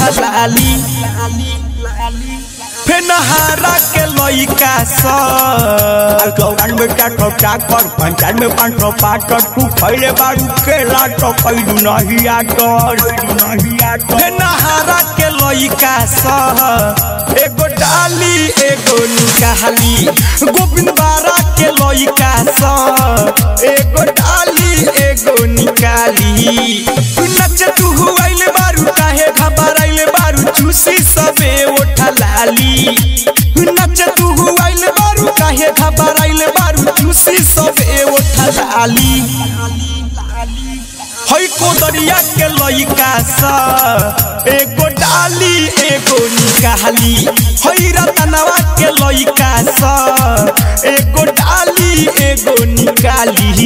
लाली फेनहारा के लइका सब चौरान में चार सौ चाकर पंचान में पाँच सौ पाकर तू खैले बारू केला तो कैलू नहीं आकर नहीं आकर फेनहारा के लइका सब एगो डाली एगो निकाली गोविंद बारा के लइका सब एगो डाली एगो निकाली नच तू हुआइल बारू काहे घबराइल बारू चूसी सबे ओठा लाली नच तू हुआइल बारू काहे घबराइल बारू चूसी सबे ओठा लाली हई कोदरिया के लइका सा एगो डाली एगो निकाली हई रतनवा के लइका सा एगो डाली एगो निकाली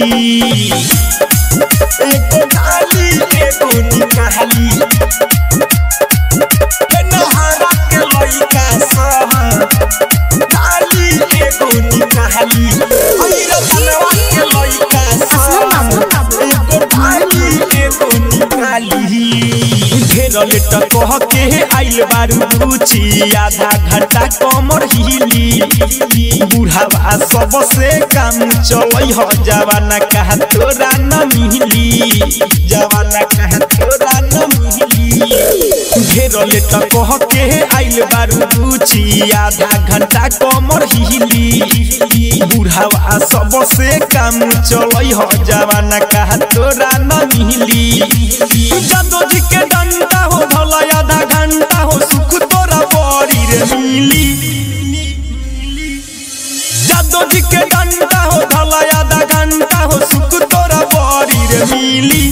एगो डाली एगो निकाली फेनहारा के लइका सा डाली एगो निकाली हई रतनवा के लइका सा एगो डाली एगो निकाली ढेर लेट कह के आइल बारू रुचि आधा घंटा कमर हिली बुढ़ावा सबसे काम चलै ह जवाना कहा तोरा न मिली जवाना कहा तोरा न मिली ढेर लेट कह के आइल बारू रुचि आधा घंटा कमर हिली बुढ़ावा सबसे काम चलै ह जवाना कहा तोरा न मिली जादो जी के डंडा हो भला आधा घंटा हो सुख तोरा बड़ी रे मिली जादो जी के डंडा हो भला आधा घंटा हो सुख तोरा बड़ी रे मिली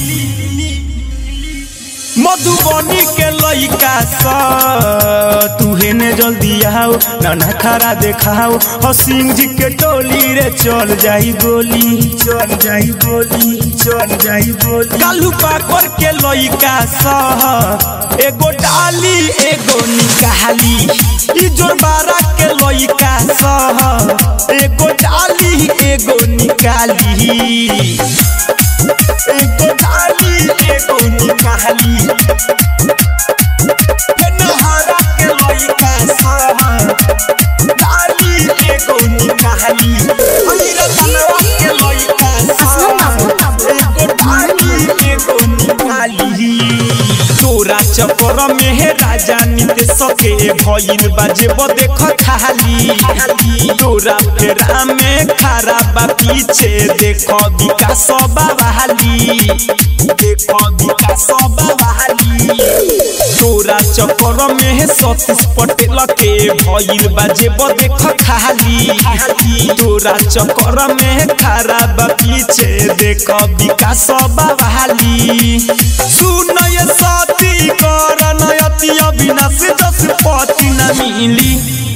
मधुबनी के लइका सा तू हेने जल्दी आओ नाना खरा देखाओ हो सिंह जी के टोली रे चल जाई गोली चल जाई गोली चल जाई गोली कालू पाकर के लइका सा एगो डाली एगो निकाली ई जोरबारा के लइका सा एगो डाली एगो निकाली एगो डाली एगो निकाली फेनहारा के लइका सब डाली एगो निकाली हई रतनवा के लइका सब एगो डाली एगो निकाली तोरा चक्कर में हे राजा नित सके भइल बाजे देख खाली तोरा फेरा में खरा बा पीछे देख विकास बाबाली देख विकास बाबाली तोरा चक्कर में हे सतीश पटेल के भइल बाजे देख खाली तोरा चक्कर में खरा बा पीछे देख विकास बाबाली सुन ये सती कर नयति अविनाश जस पति न मिली